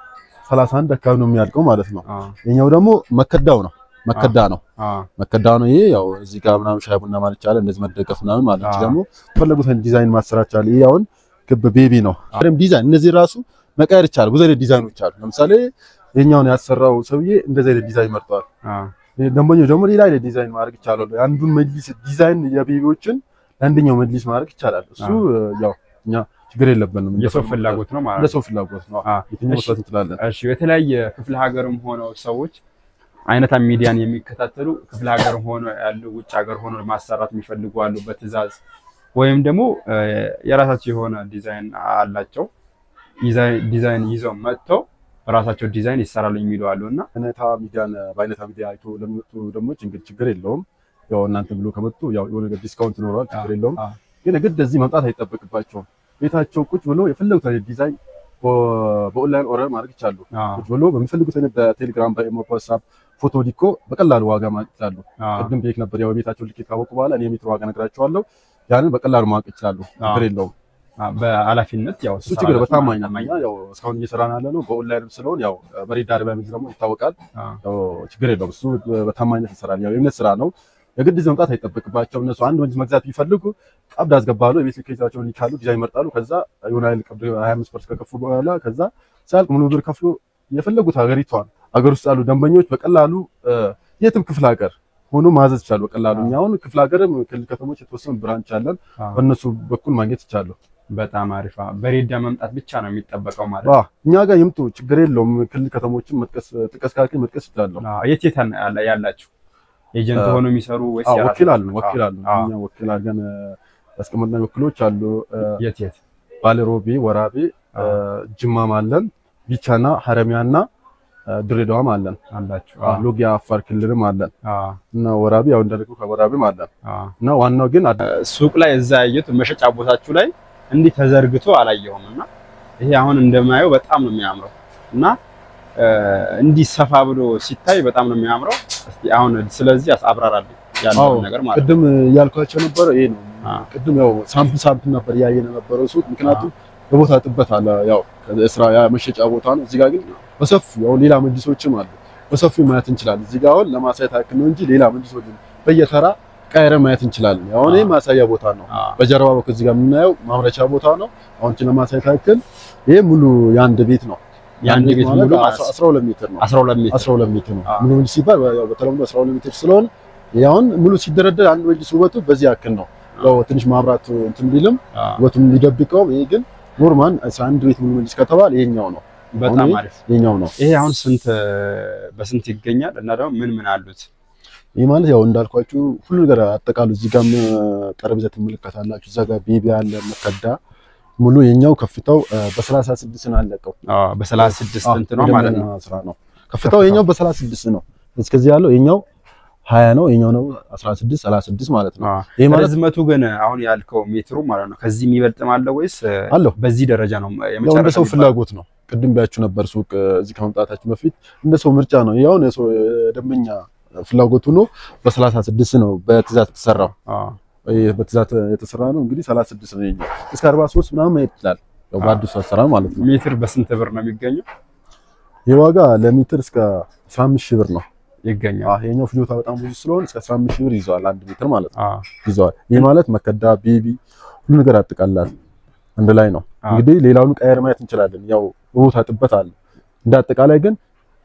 31 አካባቢ ነው የሚያልቀው ማለት ነው። አዎ ይሄኛው ደግሞ መከዳው ነው መከዳ ነው አዎ መከዳ ነው። ይሄ ያው እዚህ ጋር ምናምን ሻይ ቡና ማለት ይቻላል። እንደዚህ መደገፍ ምናምን ማለት አዎ። ደግሞ የፈለጉትን ዲዛይን ማሰራት ይቻላል። ይሄ አሁን ክብ ቤቢ ነው። አረም ዲዛይን እነዚህ ራሱ መቀየር ይቻላል። ብዙ አይነት ዲዛይኖች አሉ። ለምሳሌ ይሄኛውን ያሰራው ሰውዬ እንደዚህ አይነት ዲዛይን መርጠዋል። አዎ ደንበኞች ደግሞ ሌላ አይነት ዲዛይን ማድረግ ይቻላል። የአንዱን መጅሊስ ዲዛይን የቤቢዎችን ለአንደኛው መጅሊስ ማድረግ ይቻላል። እሱ ያው እኛ ችግር የለብንም። የሰው ፍላጎት ነው ማለት ነው። ለሰው ፍላጎት ነው። አዎ የትኛው እሺ። መስራት እንችላለን። እሺ የተለያየ ክፍለ ሀገርም ሆነው ሰዎች አይነታ ሚዲያን የሚከታተሉ ክፍለ ሀገር ሆኖ ያሉ ውጭ ሀገር ሆኖ ማሰራት የሚፈልጉ አሉ። በትዕዛዝ ወይም ደግሞ እ፣ የራሳቸው የሆነ ዲዛይን አላቸው። ዲዛይን ዲዛይን ይዘው መጥተው በራሳቸው ዲዛይን ይሰራሉ የሚሉ አሉ እና አይነታ ሚዲያን በአይነታ ሚዲያ አይቶ ለሚመጡ ደግሞ እንግዲህ ችግር የለውም። ያው እናንተ ብሎ ከመጡ ያው የሆነ ነገር ዲስካውንት ይኖረዋል። ችግር የለውም። አዎ። ግን ግድ እዚህ መምጣት አይጠበቅባቸውም። ቤታቸው ቁጭ ብሎ የፈለጉት አይነት ዲዛይን በ- በኦንላይን ኦርደር ማድረግ ይቻሉ። አዎ ቁጭ ብሎ በሚፈልጉት አይነት በቴሌግራም በኢሞ በዋትስአፕ ፎቶ ዲኮ በቀላሉ ዋጋ ማግኘት ይችላሉ። አዎ ቅድም ቤክ ነበር ያው ቤታቸው ልኬት ካወቁ በኋላ እኔ የሜትር ዋጋ ነግራቸዋለሁ። ያንን በቀላሉ ማወቅ ይችላሉ። ችግር የለውም። አዎ፣ በኃላፊነት ያው እሱ ችግር በታማኝ ትሰራላችሁ ነው። ያው እስካሁን እየሰራን ያለ ነው በኦንላይንም ስለሆን ያው መሬት ዳር በሚል ደግሞ ይታወቃል። አዎ ያው ችግር የለውም። እሱ በታማኝነት ይሰራል። ያው የእምነት ስራ ነው። የግድ እዚህ መምጣት አይጠበቅባቸው። እነሱ አንድ መጅሊስ መግዛት ቢፈልጉ ቀብድ አስገባሉ። የቤት ሊኬታቸውን ይካሉ፣ ዲዛይን ይመርጣሉ። ከዛ የሆነ ያህል ቀብድ 25 ፐርሰንት ከከፍሉ በኋላ ከዛ ሲያልቅ ሙሉ ብር ከፍሎ የፈለጉት ሀገሪቷን ሀገር ውስጥ ያሉ ደንበኞች በቀላሉ የትም ክፍለ ሀገር ሆኖ ማዘዝ ይቻሉ። በቀላሉ እኛ አሁን ክፍለ ሀገርም ክልል ከተሞች የተወሰኑ ብራንች አለን። በእነሱ በኩል ማግኘት ይቻሉ። በጣም አሪፍ። በሬዳ መምጣት ብቻ ነው የሚጠበቀው ማለት ነው። እኛ ጋር ይምጡ፣ ችግር የለውም። ክልል ከተሞችን መጥቀስ ጥቀስ ካልከኝ መጥቀስ ይችላለሁ። የት የት ያላችሁ ኤጀንት ሆኖ የሚሰሩ ወይስ ወኪል አሉ? ወኪል አሉ። እኛ ወኪል አድርገን ያስቀመጥነው ወኪሎች አሉ። የት የት? ባሌሮቤ፣ ወራቤ፣ ጅማም አለን፣ ቢቻና ሀረሚያና ድሬዳዋም አለን አላችሁ። ሎጊያ አፋር ክልልም አለን እና ወራቤ ያው እንደልኩ ከወራቤም አለን እና ዋናው ግን ሱቅ ላይ እዛ ያየሁት መሸጫ ቦታችሁ ላይ እንዲህ ተዘርግቶ አላየሁም እና ይሄ አሁን እንደማየው በጣም ነው የሚያምረው እና እንዲህ ሰፋ ብሎ ሲታይ በጣም ነው የሚያምረው። እስቲ አሁን ስለዚህ አብራራልኝ ያለውን ነገር ማለት ቅድም እያልኳቸው ነበረ ይሄ ነው። ቅድም ያው ሳምፕል ሳምፕል ነበር እያየን ነበረው ሱቅ ምክንያቱም የቦታ ጥበት አለ። ያው ስራ መሸጫ ቦታ ነው። እዚህ ጋር ግን በሰፊው ያው ሌላ መጅሊሶችም አሉ። በሰፊው ማየት እንችላለን። እዚህ ጋር አሁን ለማሳየት ያክል ነው እንጂ ሌላ መጅሊሶች በየተራ ቀይረን ማየት እንችላለን። አሁን ይሄ ማሳያ ቦታ ነው። በጀርባ በኩል እዚህ ጋር የምናየው ማምረቻ ቦታ ነው። አሁን እቺ ለማሳየት ያክል ይሄ ሙሉ የአንድ ቤት ነው። የአንድ ቤት ሙሉ 12 ሜትር ነው። 12 ሜትር 12 ሜትር ነው። ሙሉ መጅሊስ ሲባል ያው በተለምዶ 12 ሜትር ስለሆነ ያውን ሙሉ ሲደረደር አንድ መጅሊስ ውበቱ በዚህ ያክል ነው። ያው ትንሽ ማብራት እንትን ቢልም ውበቱን ሊደብቀውም ይሄ ግን ኖርማል 11 ቤት ሙሉ መጅሊስ ከተባለ ይሄኛው ነው። በጣም አሪፍ ይሄኛው ነው። ይሄ አሁን ስንት በስንት ይገኛል? እና ደግሞ ምን ምን አሉት? ይህ ማለት ያው እንዳልኳችሁ ሁሉ ነገር አጠቃሉ። እዚህ ጋር ጠረጴዛ ትመለከታላችሁ። እዛ ጋር ቤቢ አለ መከዳ ሙሉ የኛው ከፍታው በ36 ነው ያለቀው። አዎ በ36 እንትን ነው ማለት ነው። ስራ ነው ከፍታው የኛው በ36 ነው። እስከዚህ ያለው የኛው 20 ነው። የኛው ነው 16 36 ማለት ነው። ይሄ ማለት ርዝመቱ ግን አሁን ያልከው ሜትሩ ማለት ነው ከዚህ የሚበልጥም አለ ወይስ አለው? በዚህ ደረጃ ነው የመጨረሻው? እንደ ሰው ፍላጎት ነው። ቅድም ቢያችሁ ነበር ሱቅ እዚህ ከመምጣታችን በፊት እንደ ሰው ምርጫ ነው። ያው የሰው ደንበኛ ፍላጎቱ ነው። በ36 ነው በትእዛዝ የተሰራው። በትእዛዝ የተሰራ ነው እንግዲህ 36 ነው የኛው። እስከ 43 ምናምን መሄድ ይችላል። ያው በአዲሱ አሰራር ማለት ነው። ሜትር በስንት ብር ነው የሚገኘው? የዋጋ ለሜትር እስከ 15 ሺህ ብር ነው ይገኛል። አዎ የኛው ፍጆታ በጣም ብዙ ስለሆነ እስከ 15 ሺህ ብር ይዘዋል አንድ ሜትር ማለት ነው ይዘዋል። ይህ ማለት መከዳ፣ ቤቢ ሁሉ ነገር ያጠቃላል አንድ ላይ ነው። እንግዲህ ሌላውን ቀየር ማየት እንችላለን። ያው ቦታ ጥበት አለ። እንደ አጠቃላይ ግን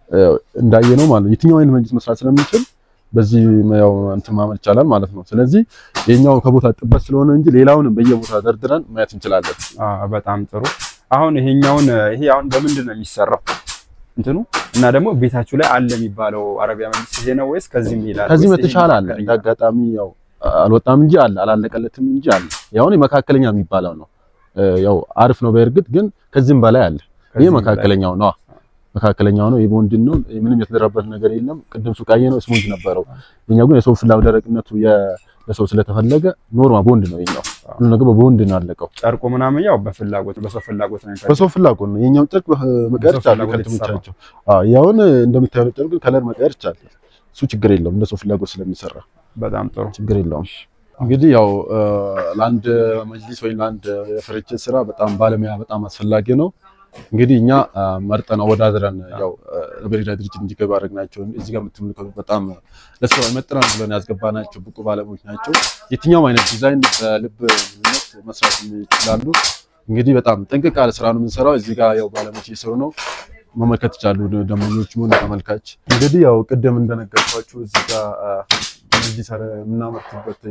እንዳየነው ማለት ነው የትኛው አይነት መጅሊስ መስራት ስለምንችል በዚህ ያው እንትን ማመን ይቻላል ማለት ነው። ስለዚህ የኛው ከቦታ ጥበት ስለሆነ እንጂ ሌላውንም በየቦታ ደርድረን ማየት እንችላለን። በጣም ጥሩ። አሁን ይሄኛውን ይሄ አሁን በምንድን ነው የሚሰራው እንትኑ እና ደግሞ ቤታችሁ ላይ አለ የሚባለው አረቢያ መጅሊስ ይሄ ነው ወይስ ከዚህም ይላል? ከዚህም የተሻለ አለ። እንደ አጋጣሚ ያው አልወጣም እንጂ አለ፣ አላለቀለትም እንጂ አለ። ያው መካከለኛ የሚባለው ነው። ያው አሪፍ ነው በእርግጥ ግን ከዚህም በላይ አለ። ይሄ መካከለኛው ነው። መካከለኛው ነው። የቦንድን ነው። ምንም የተደረበት ነገር የለም። ቅድም ሱቃዬ ነው ስሙንጅ ነበረው። የኛው ግን የሰው ፍላጎት ደረቅነቱ ለሰው ስለተፈለገ ኖርማል ቦንድ ነው የኛው። ሁሉ ነገር በቦንድ ነው ያለቀው። ጨርቁ ምናምን ያው በፍላጎት በሰው ፍላጎት ነው። በሰው ፍላጎት ነው የኛው ጨርቅ መቀየር ይቻላል። ከልትሞቻቸው አዎ ያውን እንደምታየው ጨርቅ ከለር መቀየር ይቻላል። እሱ ችግር የለውም እንደ ሰው ፍላጎት ስለሚሰራ በጣም ጥሩ ችግር የለውም። እንግዲህ ያው ለአንድ መጅሊስ ወይም ለአንድ የፍርጅት ስራ በጣም ባለሙያ በጣም አስፈላጊ ነው። እንግዲህ እኛ መርጠን አወዳድረን ያው በሌላ ድርጅት እንዲገባ አድርገናቸው እዚህ ጋር የምትመለከቱት በጣም ለስራው ይመጥናል ብለን ያስገባናቸው ብቁ ባለሙያዎች ናቸው። የትኛውም አይነት ዲዛይን በልብ ምነት መስራት ይችላሉ። እንግዲህ በጣም ጥንቅቅ ያለ ስራ ነው የምንሰራው። እዚህ ጋር ያው ባለሙያዎች እየሰሩ ነው መመልከት ይቻሉ ደንበኞች ሆነ ተመልካች። እንግዲህ ያው ቅድም እንደነገርኳችሁ እዚህ ጋር እዚህ ሰረ የምናመርትበት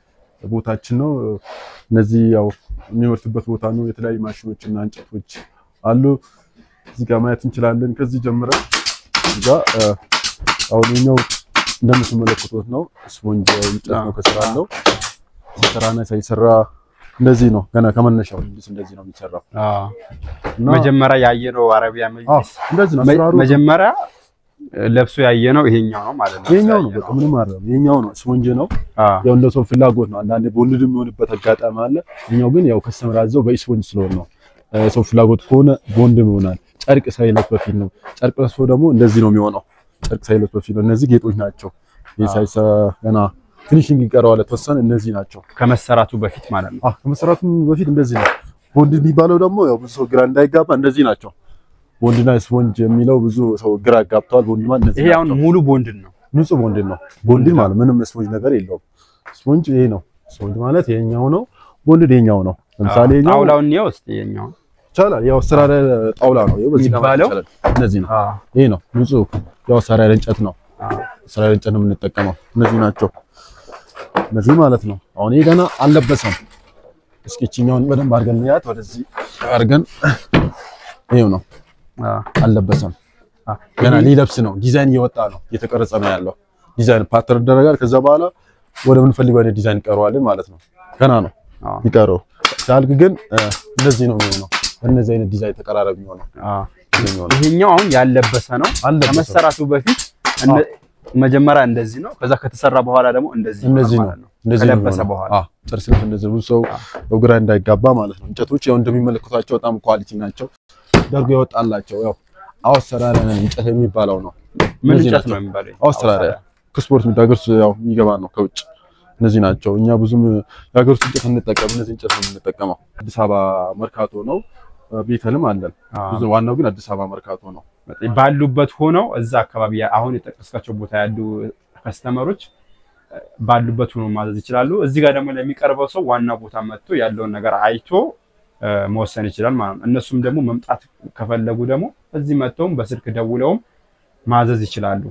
ቦታችን ነው። እነዚህ ያው የሚመርትበት ቦታ ነው። የተለያዩ ማሽኖች እና እንጨቶች አሉ። እዚህ ጋር ማየት እንችላለን። ከዚህ ጀምረን እዚህ ጋር አሁን የኛው እንደምትመለከቱት ነው። ስፖንጅ እንጨት ነው ከስራ አለው። ሲሰራና ሳይሰራ እንደዚህ ነው። ገና ከመነሻው እንደዚህ ነው የሚሰራው። መጀመሪያ ያየነው አረቢያ መጅሊስ እንደዚህ ነው አሰራሩ። መጀመሪያ ለብሶ ያየነው ይሄኛው ነው ማለት ነው። ይሄኛው ነው በቃ ምንም አይደለም። ይሄኛው ነው ስፖንጅ ነው። ያው እንደ ሰው ፍላጎት ነው። አንዳንዴ በወልድ የሚሆንበት አጋጣሚ አለ። ይሄኛው ግን ያው ከስተመር አዘው በስፖንጅ ስለሆነ ነው። ሰው ፍላጎት ከሆነ ቦንድም ይሆናል። ጨርቅ ሳይለፍ በፊት ነው። ጨርቅ ለብሶ ደግሞ እንደዚህ ነው የሚሆነው። ጨርቅ ሳይለፍ በፊት ነው። እነዚህ ጌጦች ናቸው። ይሄ ሳይሰ ገና ፊኒሺንግ ይቀረዋል የተወሰነ። እነዚህ ናቸው ከመሰራቱ በፊት ማለት ነው። አዎ ከመሰራቱ በፊት እንደዚህ ነው። ቦንድ የሚባለው ደግሞ ያው ብዙ ሰው ግራ እንዳይጋባ እንደዚህ ናቸው። ቦንድና ስፖንጅ የሚለው ብዙ ሰው ግራ ጋብተዋል። ቦንድማ እንደዚህ ይሄ አሁን ሙሉ ቦንድን ነው ንጹህ ቦንድድ ነው። ቦንድድ ማለት ምንም ስፖንጅ ነገር የለውም። ስፖንጅ ይሄ ነው። ስፖንጅ ማለት ይሄኛው ነው። ቦንድድ ይሄኛው ነው። ለምሳሌ ይሄኛው ጣውላውን ነው ውስጥ የኛው ይቻላል። ያው አሰራር ጣውላ ነው። ይሄ በዚህ ጋር የሚባለው? ይቻላል። እነዚህ ነው። ይሄ ነው ንጹህ ያው አሰራር እንጨት ነው። አሰራር እንጨት ነው የምንጠቀመው። እነዚህ ናቸው። እነዚህ ማለት ነው። አሁን ይሄ ገና አልለበሰም። እስኪ እችኛውን በደንብ አድርገን እንያት። ወደዚህ አድርገን ይሄው ነው አልለበሰም። ገና ሊለብስ ነው። ዲዛይን እየወጣ ነው፣ እየተቀረጸ ነው ያለው። ዲዛይን ፓተርን ይደረጋል። ከዛ በኋላ ወደ ምንፈልገው አይነት ዲዛይን ይቀረዋል ማለት ነው። ገና ነው ይቀረው። ሲያልቅ ግን እንደዚህ ነው የሚሆነው። በእነዚህ አይነት ዲዛይን ተቀራረብ የሚሆነው የሚሆነው ይሄኛው አሁን ያለበሰ ነው። አልለበሰም። ከመሰራቱ በፊት እንደ- መጀመሪያ እንደዚህ ነው። ከዛ ከተሰራ በኋላ ደግሞ እንደዚህ እንደዚህ ይሆናል ነው። ማለት ነው። እንደዚህ ነው ከለበሰ የሚሆነው። በኋላ አዎ ጥርስ ልክ እንደዚህ ብዙ ሰው ያው ግራ እንዳይጋባ ማለት ነው። እንጨቶች ያው እንደሚመለከቷቸው በጣም ኳሊቲ ናቸው። ደርጎ ይወጣላቸው ያው አውስትራሊያን እንጨት የሚባለው ነው። ምን እነዚህ እንጨት ናቸው። ነው የሚባለው? አውስትራሊያ ከስፖርት የሚዳገር ያው የሚገባ ነው ከውጭ እነዚህ ናቸው። እኛ ብዙም የሀገር ውስጥ እንጨት እንጠቀም እነዚህ እንጨት ነው የምንጠቀመው። አዲስ አበባ መርካቶ ነው ቤተልም አለን። አዎ። ብዙ ዋናው ግን አዲስ አበባ መርካቶ ነው። ባሉበት ሆነው እዛ አካባቢ አሁን የጠቀስካቸው ቦታ ያሉ ከስተመሮች ባሉበት ሆኖ ማዘዝ ይችላሉ። እዚህ ጋር ደግሞ ለሚቀርበው ሰው ዋና ቦታ መጥቶ ያለውን ነገር አይቶ እ፣ መወሰን ይችላል ማለት ነው። እነሱም ደግሞ መምጣት ከፈለጉ ደግሞ እዚህ መጥተውም በስልክ ደውለውም ማዘዝ ይችላሉ።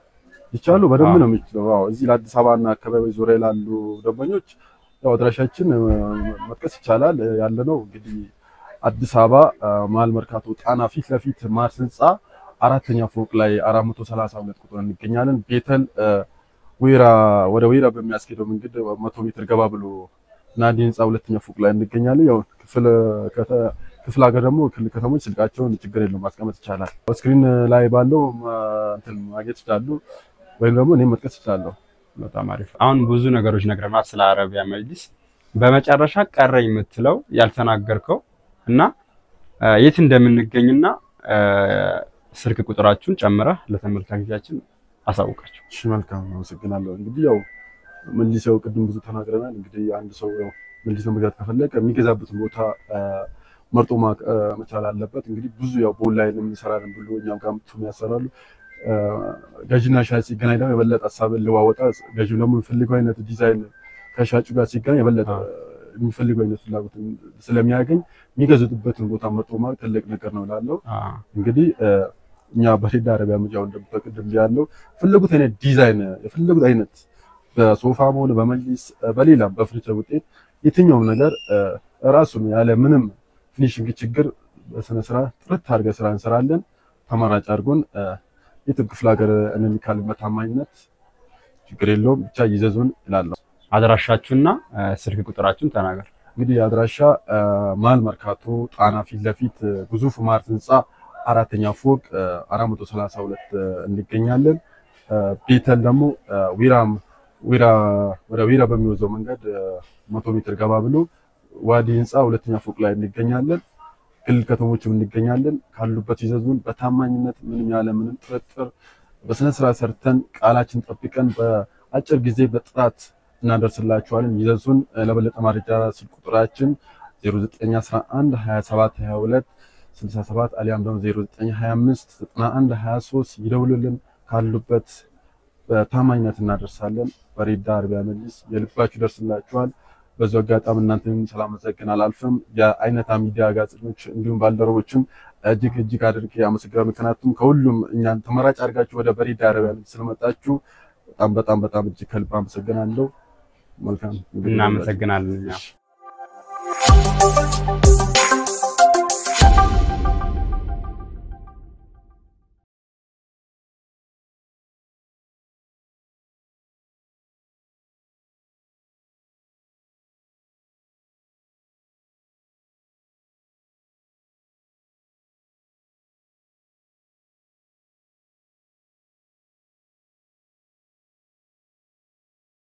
ይቻሉ በደንብ አዎ። ነው የሚችለው። አዎ እዚህ ለአዲስ አበባና አካባቢ ዙሪያ ላሉ ደንበኞች ያው አድራሻችን እ፣ መጥቀስ ይቻላል። እ፣ ያለነው እንግዲህ አዲስ አበባ እ፣ መሀል መርካቶ ጣና ፊት ለፊት ማርስ ህንፃ አራተኛ ፎቅ ላይ 432 ቁጥር እንገኛለን። ቤተል እ፣ ወይራ ወደ ወይራ በሚያስኬደው መንገድ መቶ ሜትር ገባ ብሎ ናዲ ህንፃ ሁለተኛ ፎቅ ላይ እንገኛለን። ያው ክፍል ከተ- ክፍለ ሀገር ደግሞ ክልል ከተሞች ስልካቸውን ችግር የለውም ማስቀመጥ ይቻላል። ስክሪን ላይ ባለው እ፣ እንትን ማግኘት ይችላሉ። ወይም ደግሞ እኔም መጥቀስ እችላለሁ። በጣም አሪፍ። አሁን ብዙ ነገሮች ነግረናል ስለ አረቢያ መጅሊስ። በመጨረሻ ቀረ የምትለው ያልተናገርከው እና እ፣ የት እንደምንገኝና እ፣ ስልክ ቁጥራችሁን ጨምረህ ለተመልካቾቻችን አሳውቃቸው። እሺ መልካም አመሰግናለሁ። እንግዲህ ያው መልሰው ቅድም ብዙ ተናግረናል። እንግዲህ አንድ ሰው ያው መልሰው መግዛት ከፈለገ የሚገዛበትን ቦታ አ፣ መርጦ ማ- አ፣ መቻል አለበት። እንግዲህ ብዙ ያው በኦንላይን እንሰራለን ብሎ እኛም ጋር መጥቶ ያሰራሉ። አ፣ ገዥና ሻጭ ሲገናኝ ደግሞ የበለጠ ሀሳብን ልዋወጣ ገዢው ደግሞ የሚፈልገው አይነት ዲዛይን ከሻጩ ጋር ሲገናኝ የበለጠ የሚፈልገው አይነት ፍላጎት ስለሚያገኝ የሚገዙበትን ቦታ መርጦ ማለት ትልቅ ነገር ነው እላለሁ። እንግዲህ አ፣ እኛ በሬዳ አረቢያ ምጃው እንደምትቀድም ያለው የፈለጉት አይነት ዲዛይን የፈለጉት አይነት በሶፋም ሆነ በመጅሊስ በሌላም በፍርኒቸር ውጤት የትኛውም ነገር ራሱን ያለ ምንም ፊኒሽንግ ችግር በስነ ስርዓት ጥርት አድርገን ስራ እንሰራለን። ተመራጭ አድርጎን የትም ክፍለ ሀገር እንልካለን። በታማኝነት ችግር የለውም ብቻ ይዘዙን እላለሁ። አድራሻችሁና እ፣ ስልክ ቁጥራችሁን ተናገር። እንግዲህ አድራሻ መሀል መርካቶ ጣና ፊት ለፊት ግዙፍ ማርት ህንፃ አራተኛ ፎቅ አራት መቶ ሰላሳ ሁለት እንገኛለን። ቤተል ደግሞ ዊራም ዊራ ወደ ዊራ በሚወዘው መንገድ መቶ ሜትር ገባ ብሎ ዋዲ ህንፃ ሁለተኛ ፎቅ ላይ እንገኛለን። ክልል ከተሞችም እንገኛለን። ካሉበት ይዘዙን በታማኝነት ምንም ያለ ምንም ጥርጥር በስነ ስርዓት ሰርተን ቃላችን ጠብቀን በአጭር ጊዜ በጥራት እናደርስላችኋለን። ይዘዙን። ለበለጠ መረጃ ስልክ ቁጥራችን 0911 27 22 67 አሊያም ደግሞ 0925 91 23 ይደውሉልን። ካሉበት በታማኝነት እናደርሳለን። በሬዳ አረቢያ መጅሊስ የልባችሁ ይደርስላችኋል። በዚሁ አጋጣሚ እናንተን ስላመሰግን አላልፍም። የአይነታ ሚዲያ ጋዜጠኞች እንዲሁም ባልደረቦችም እጅግ እጅግ አድርጌ አመሰግናለሁ። ምክንያቱም ከሁሉም እኛን ተመራጭ አድርጋችሁ ወደ በሬዳ አረቢያ መጅሊስ ስለመጣችሁ በጣም በጣም በጣም እጅግ ከልብ አመሰግናለሁ። መልካም እናመሰግናለን እኛ እሺ።